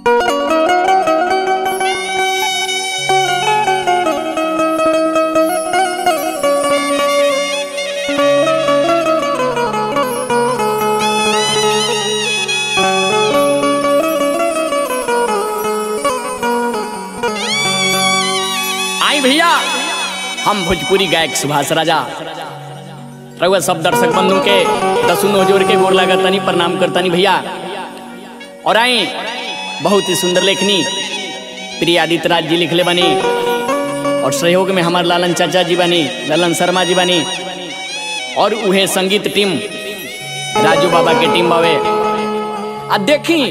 आई भैया हम भोजपुरी गायक सुभाष राजा रघुआ सब दर्शक बंधु के दसुनो जोड़ के गोर लागतानी प्रणाम करतानी भैया और आई बहुत ही सुंदर लेखनी प्रिय आदित्य राज जी लिखले बनी और सहयोग में हमार लालन चाचा जी बनी ललन शर्मा जी बनी और उहे संगीत टीम राजू बाबा के टीम बावे आ देखी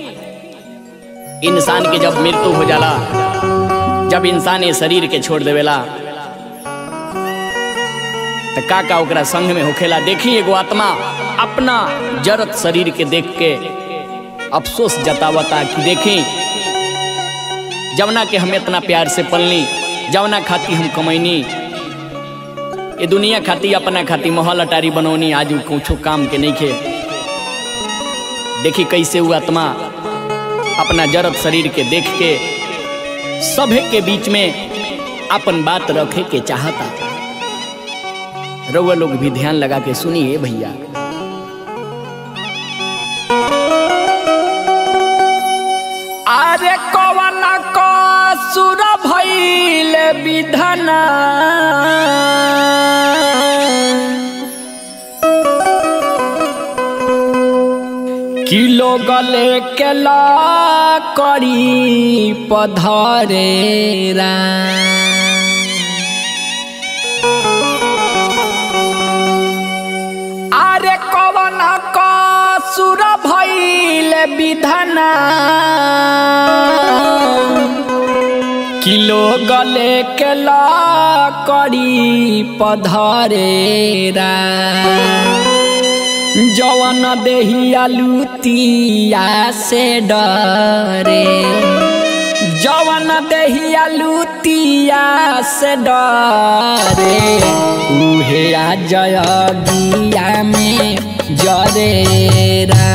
इंसान के जब मृत्यु हो जाला जब इंसान ये शरीर के छोड़ देवेला तो का का ओकरा संग में होखेला देखी एगो आत्मा अपना जरत शरीर के देख के अफसोस जतावता कि देखी जवना के हम इतना प्यार से पलनी जवना खाती हम कमैनी ये दुनिया खाती अपना खाती महल अटारी बनौनी आज उ कुछो काम के नहीं खे देखी कैसे वो आत्मा अपना जरत शरीर के देख के सभे के बीच में अपन बात रखे के चाहता रउआ लोग भी ध्यान लगा के सुनिए भैया अरे कवन को सुर भइल विधना किलो गले के ला करी पधरेरा अरे कवन का सुर भइल विधना किलो गले के ला करी पधरेरा जवन देहिया लुतिया से डरे जवन देहिया लुतिया से डरे उहे आ जयगिया में जरेरा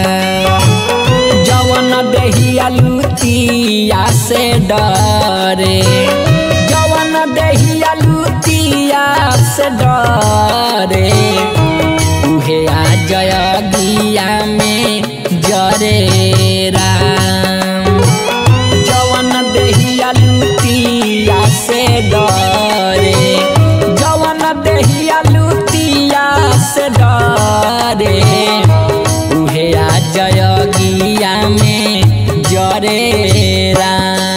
जवन देहिया लुतिया से डरे जवन देहिया लुतिया से डरे उहे आ जय गिया में जरे राम जवन देहिया लुतिया से डरे जवन देहिया लुतिया से डरे उहे आ जय गिया में जरे राम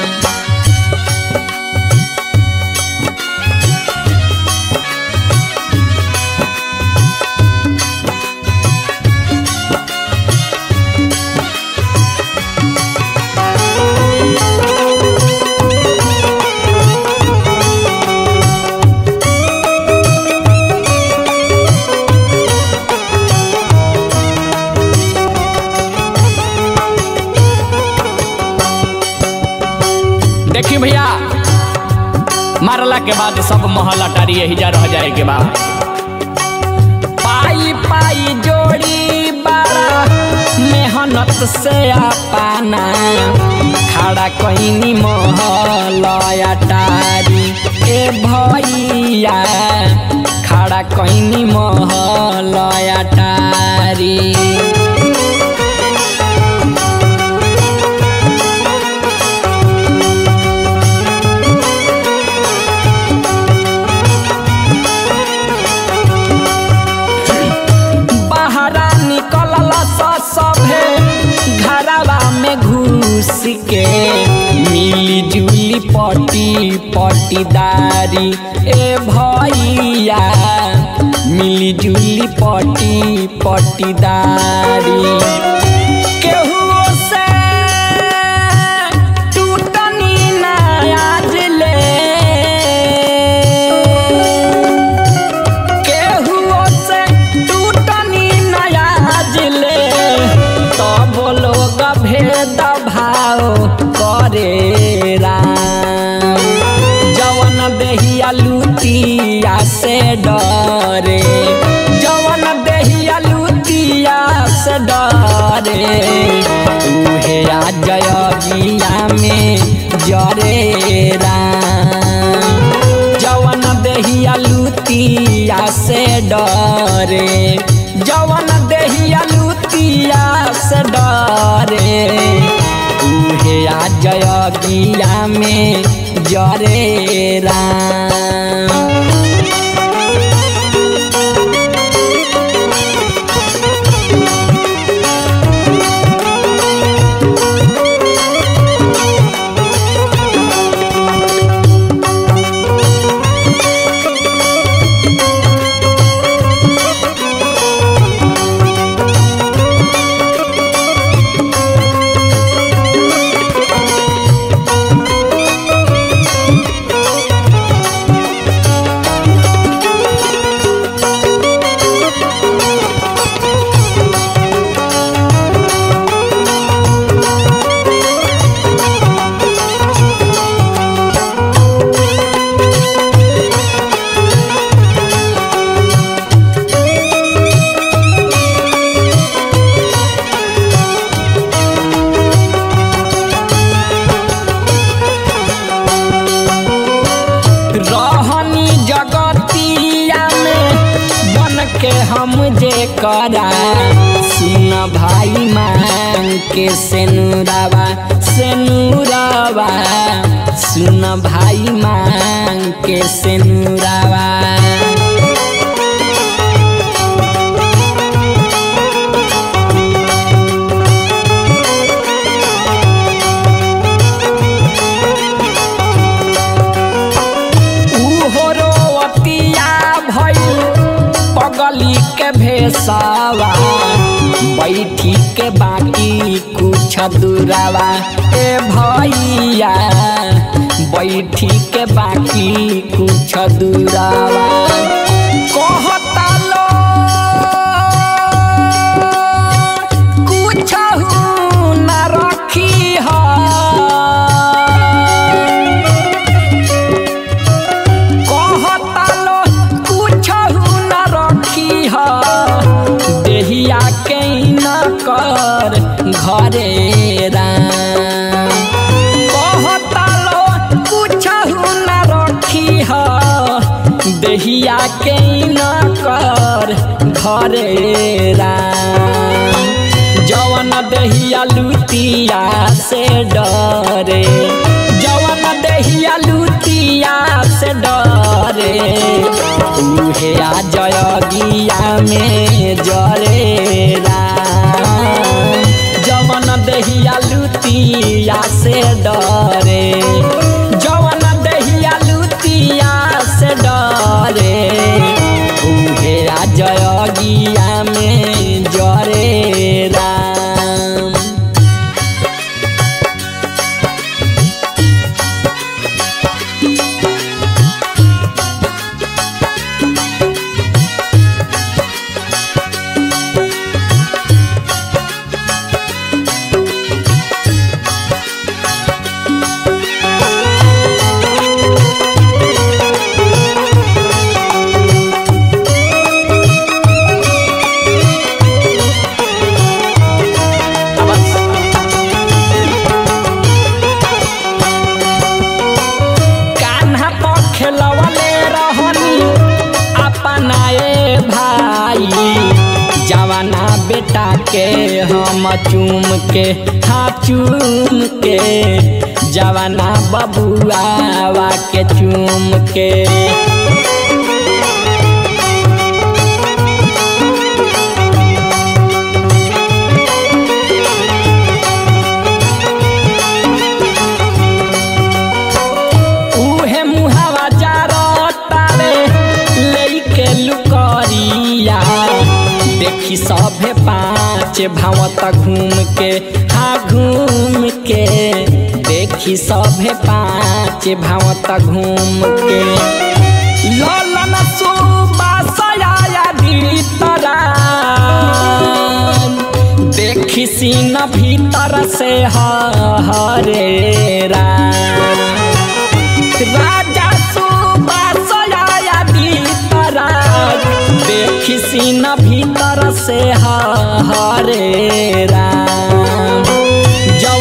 देखी भैया मारला के बाद सब महल अटारी यही जा रह जाए के बाद पाई पाई जोड़ी बारा मेहनत से पाना खड़ा कहीं महल अटारी ए भैया खड़ा कहीं महल अटारी बहरा निकलला स सभे घरवा में घुस के मिली जुली पटी पटीदारी ए भैया मिली जुली पटी पटीदारी केहुओ से टूटनी ना आज ले केहुओ से टूटनी नया जिले तब लोग भेद भाव करे राम जवन देहिया लुतिया से डरे जवन देहिया लुतिया से डरे उहे आ जयगिया में जरे राम जवन देहिया लुतिया से डरे जवन देहिया लुतिया से डरे उहे आ जयगिया में जरे राम रहनी जगतिया में बन के हम जे करा सुन भाई मांग के सेनुरावा सेनुरावा सुन भाई मांग के सेनुरावा उहो रोवतिया भइल पगली के भेसावा बैठी के बाकी कुछ दूरावा ए भैया बैठी के बाकी कुछ दूरावा कहता लो कुछ न रखी है कहता लो कुछहु न रखी ह देहिया के न कर घरे राम कहता लो कुछहु न रखी ह देहिया के न कर घरे राम जवन देहिया लुतिया से डरे जवन देहिया लुतिया से डरे उहे आ जयगिया में जरे राम जवन देहिया लुतिया से डरे जवन देहिया लुतिया से डरे उहे आ जयगिया में जरे राम कान्हा पर खेलवले रहनी अपनाए भाई जवाना बेटा के हम चूम के हाँ चूम के जवाना बबुआवा के चूम के उहे मुहावा जारतारे लेके लुकरिया देखी सभे पाँच भावत घूम के हाँ घूम के देखी सभे पाँच भावत घूम के ललन सुबासया भीतरा देखी सीन भीतर से हरे राम राजा सुबासया भीतरा देखी सीन भीतर से हरे राम जवन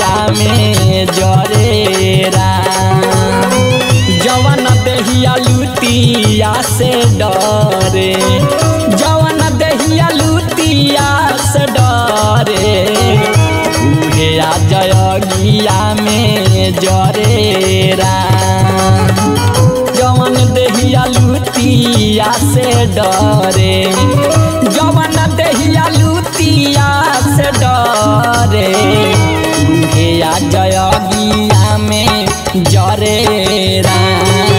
अगिया में जरे राम जवन देहिया लुतिया से डरे जवन देहिया लुतिया से डरे उहे आ जयगिया में जरे राम जवन देहिया लुतिया से डरे जवन देहिया लुतिया से डरे उहे आ जयगिया में जरे राम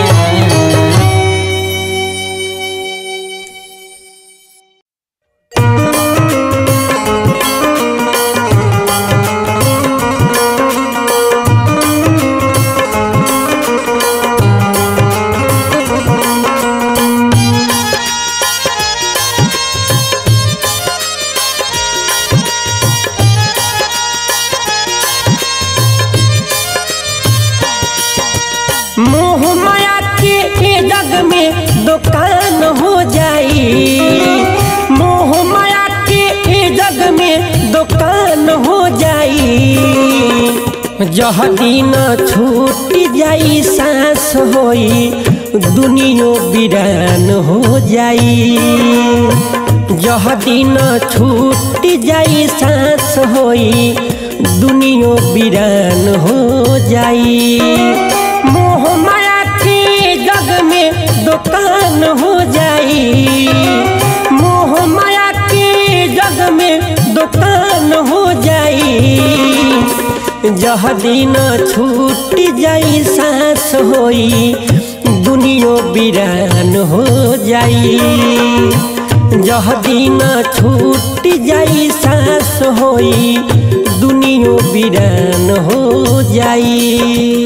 मोह माया के जग में दुकान हो जाई मोह माया के जग में दुकान हो जाई जह दिन छूट जाई सांस होई दुनियो बिरान हो जाई जह दिन छूट जाई सांस होई दुनियो बिरान हो जाई मोह माया के जग में दुकान हो जाई मोह माया के जग में दुकान हो जाई जह दिन छूट जाई सांस होई दुनियो बिरान हो जाई जह दिन छूट जाई सांस होई दुनियो बिरान हो जाई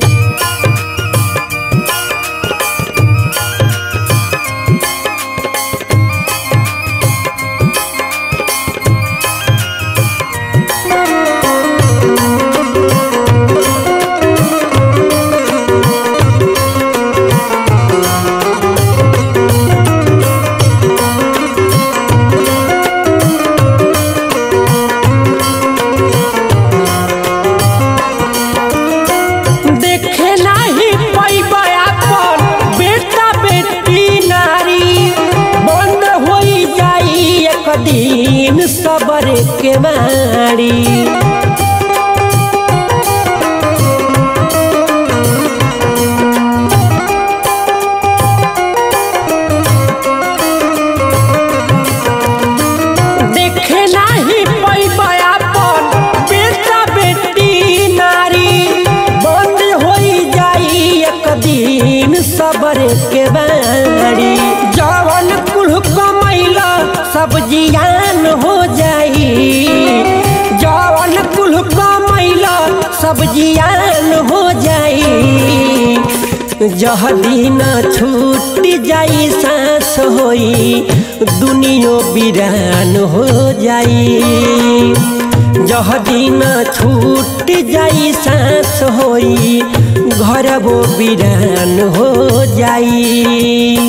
देखे नाही पैबा अपन बेटा बेटी नारी बंद होई जाई एक दिन सबर के मारी देखे नाही पैबा अपन बेटा बेटी नारी बंद होई जाई एक दिन सबर के बारी जवन कुल कमैला सब जियान हो जाई जवन कुल कमैला सब जियान हो जाई जह दिन छूट जाई सांस होई दुनियो बिरान हो जाई जह दिन छूट जाई सांस होई घर वो बिरान हो जाई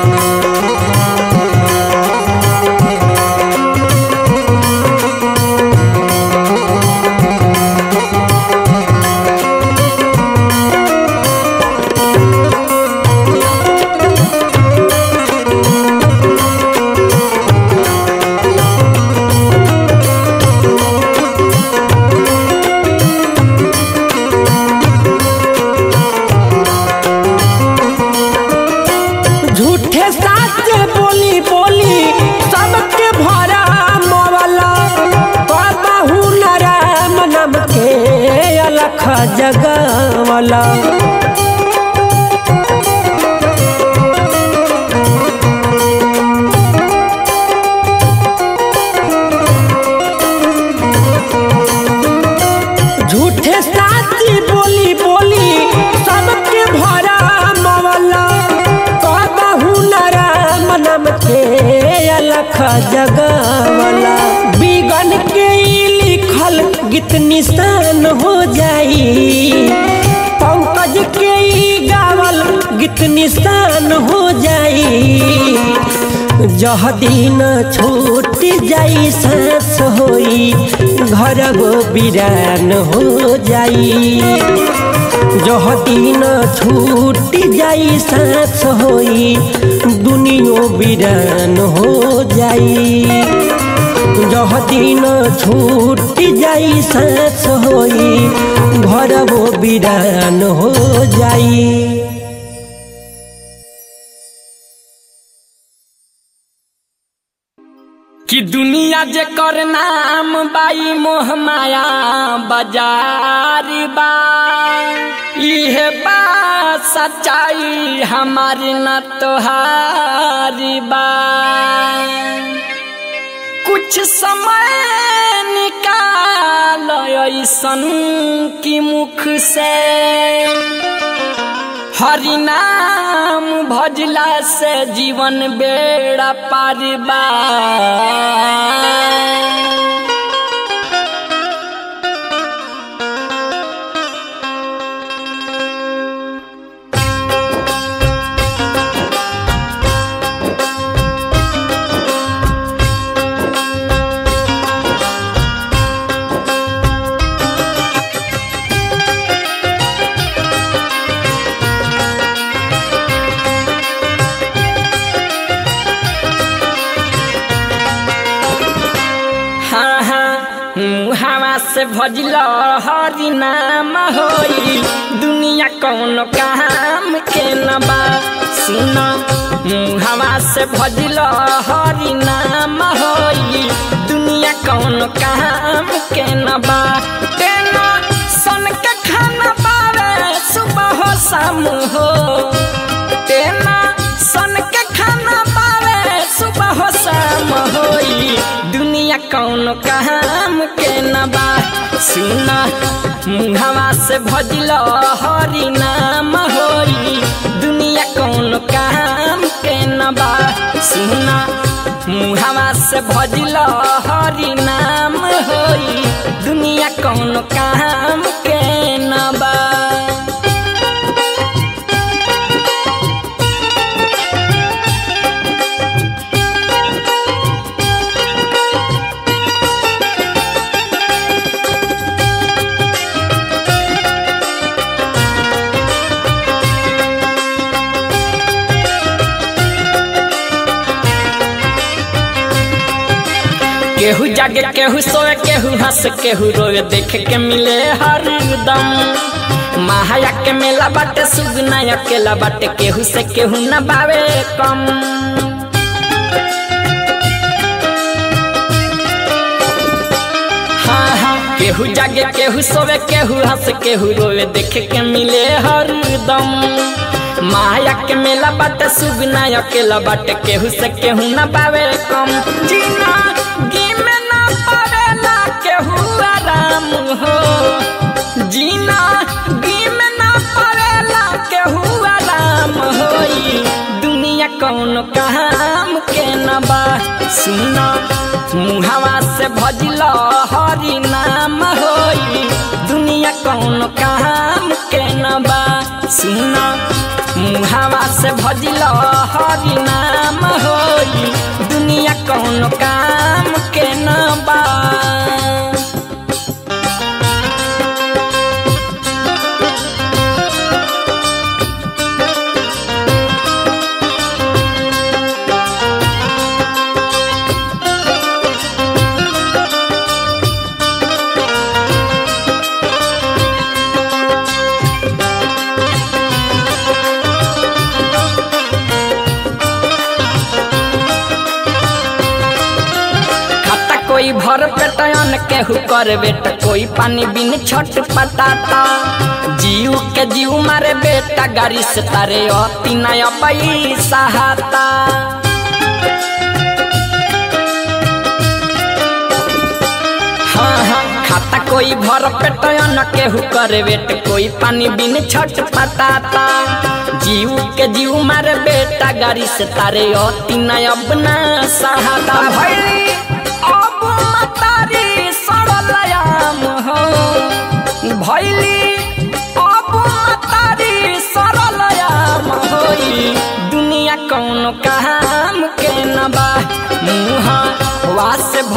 झूठे साच बोली बोली सबके भरा मवला कहू न राम नाम के अलख जगवला झूठे साची बोली बोली सबके भरा मवला कहू न राम नाम के अलख जगवला बिगन के ई लिखल गीत निशान हो जाई पंकज के ई गावल गीत निशान हो जाई जह दिन छूट जाई सांस होई घर वो बिरान हो जाई जह दिन छूट जाई सांस होई दुनियो बिरान हो जाई जह दिन छूट जाई सांस होई घर वो बिरान हो जाई कि दुनिया जे कर नाम बाई मोह माया बाजार बा इहे बा सच्चाई हमारी न तोहारी बा कुछ समय निकाल ऐसन की मुख से हरि नाम भजला से जीवन बेड़ा पार बा हाँ हाँ मुहावा से भजल हरि नाम होई दुनिया कौन काम के न बा सुन मुहावा से भजल हरि नाम होई दुनिया कौन काम के न बा तेना सन के खाना पावे सुबह हो शाम हो तेना सन के खाना पावे सुबह हो शाम होई दुनिया कौन काम के न बा सुना मुहवा से भजल हरि नाम होई दुनिया कौन काम के न बा सुना मुहवा से भजल हरि नाम होई दुनिया कौन काम के न बा केहू जागे केहू सोए केहू हंस केहू रोए देख के मिले हरदम महाया के मेला बाटे सुगना अकेला बाटे केहू से केहू न बावे कम हाँ हाँ केहू जागे केहू सोवे केहू हंस केहू रोए देख के मिले हरदम माया के मेला बाटे सुगना अकेला बाटे केहू से केहू न पावे कम जीना गी में न पावेला केहू आराम हो जीना गी में न पावेला केहू आराम होई दुनिया कौन काम के न बा सुना मुहावा से भजल हरि नाम होई दुनिया कौन काम के न बा सुना मुहावा से भजल हरि नाम होई दुनिया कौन काम के न बा खाता कोई भर पेटन केहू कर बेटा कोई पानी बिन छट पटाता जीव के जीव मारे बेटा गाड़ी से तारे अति नया पैसा हाता हाँ हाँ खाता कोई भर पेटन केहू करे बेट कोई पानी बिन छट पटाता जीव के जीव मारे बेटा गाड़ी से तारे अति नया बना सहाता भैली अब मतारी सरलयाम हो भैली अब मतारी सरलयाम होई दुनिया कौन काम के न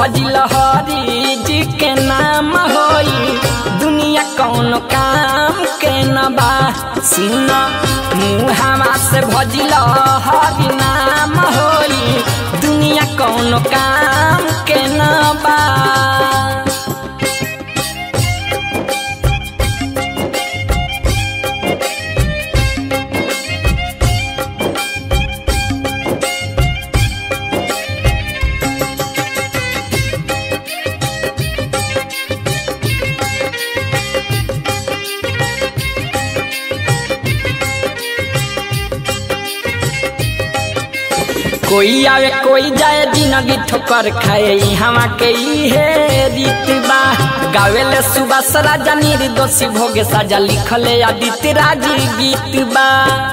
भजिल हरी जी के नाम होई दुनिया कौन काम के न बा सुन मुहावा से भजिल हरी नाम होई दुनिया कौन काम के न बा कोई आवे कोई जाए जिंदगी ठोकर खाए हवा के इहे रीत बा गावेले सुबह सरा जानी दोषी भोगे साजा लिखले आदित्य राज गीत बा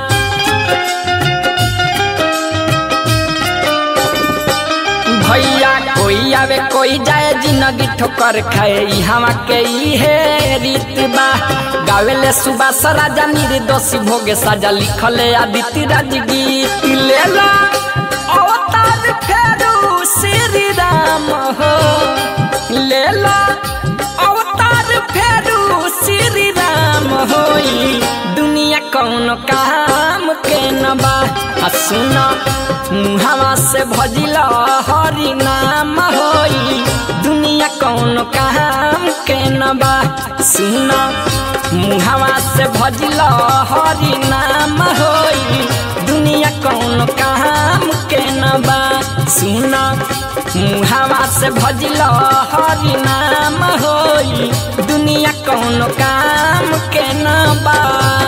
भैया कोई आवे कोई जाए जिंदगी ठोकर खाए हवा के इहे रीत बा गावेले सुबह सरा जानी दोषी भोगे साजा लिखले आदित्य राज गीत लेला अवतार फेरू श्री राम हो लेला अवतार फेरू श्री राम होई दुनिया कौन काम के न बा आ सुन मुहावा से भजिल हरि नाम होई दुनिया कौन काम के न बा सुन मुहावा से भजिल हरि नाम होई दुनिया कौन काम के न बा सुन मुहावा से भजिल हरि नाम होई दुनिया कौन काम के न बा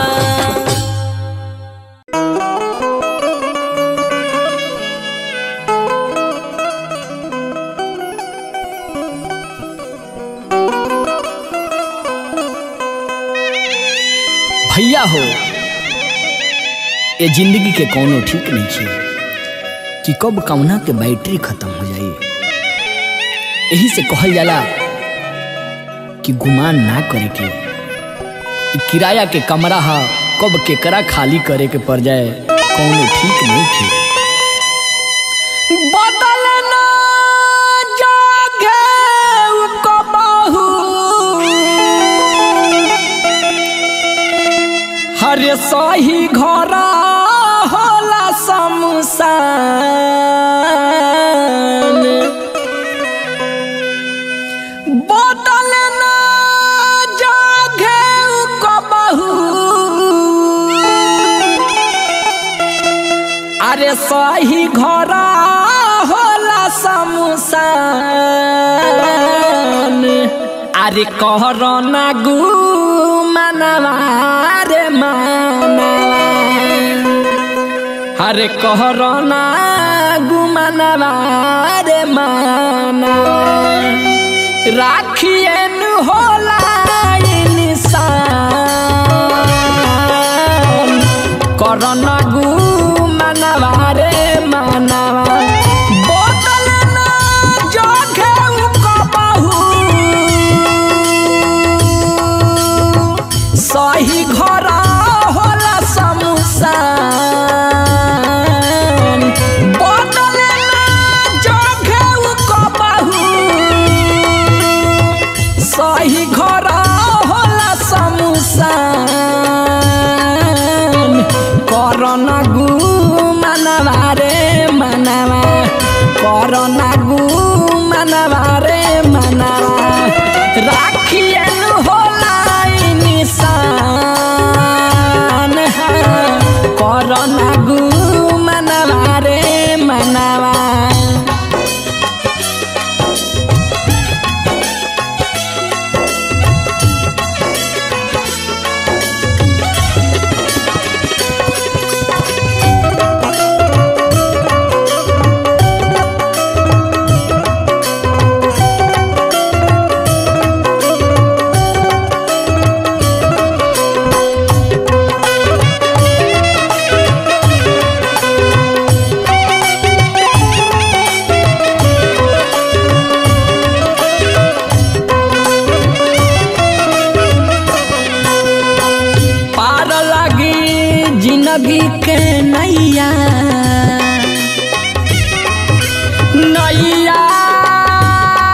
भैया हो ये जिंदगी के कोनो ठीक नहीं छे कि कब कौना के बैटरी खत्म हो जाई यही से कहल जाला कि गुमान ना करे के इ किराया के कमरा हा कब केकरा खाली करे के पड़ जाए कोनो ठीक नहीं थे बदलना जागे कबहू हरे सही घर होला शमशान बदल ना जागे कबहू अरे सही घर होला शमशान अरे कहर ना गु मनवा रे मानवा अरे कहर ना गु मनवा रे मानवा राखिए नु होला इंसान करन गु मनवा रे मानवा बोतल ना जोगे कबहू सही घर होला शमशान बोतल ना जोगे कबहू सही घर होला शमशान करना गु मनवा रे मनवा करना गु मनवा रे मनवा राखियन होला निशान करना गु मनवा रे मनवा पार लगी जिंदगी के नैया नैया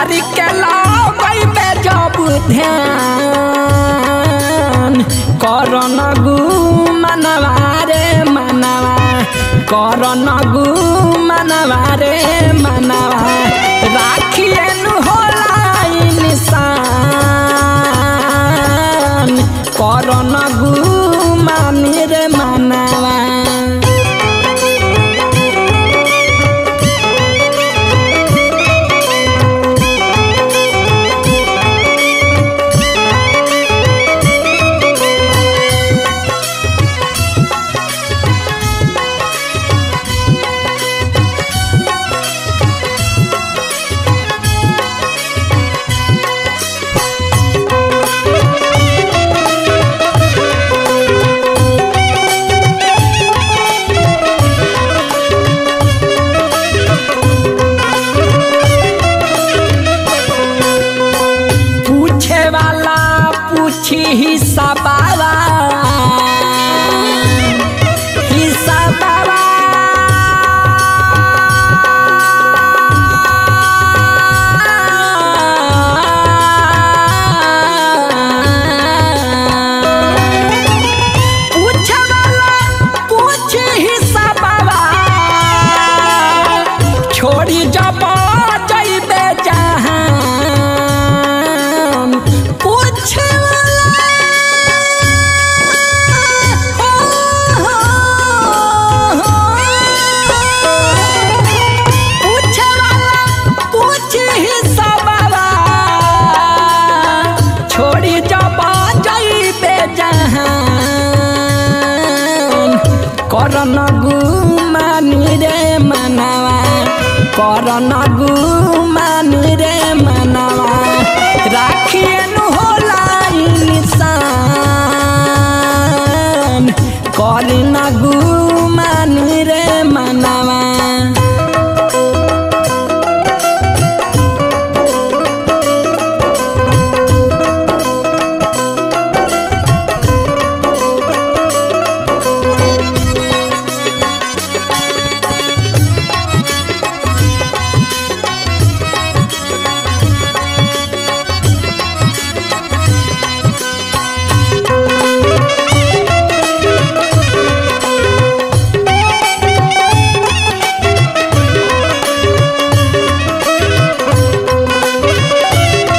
धरी के लगई बे जब ध्यान करन गु मनवा रे मनवा करन गु मनवा रे मनवा राखियन होला इंसान करन गु मानी रे मनवा पूछे वाला पूछी हिस्सा बाबा हिस्सा बाबा पूछे वाला पूछी हिस्सा बाबा छोड़ी जब जइबे जहान पूछे वाला हो, हो, हो। पूछे वाला पूछी हिस्सा बाबा छोड़ी जब जइबे जहान करन गुमानी रे मनवा करन गुमानी रे मनवा राखियन होला इंसान करन गुमानी रे मनवा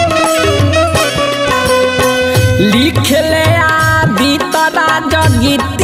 लिख ले आदि तरा जगित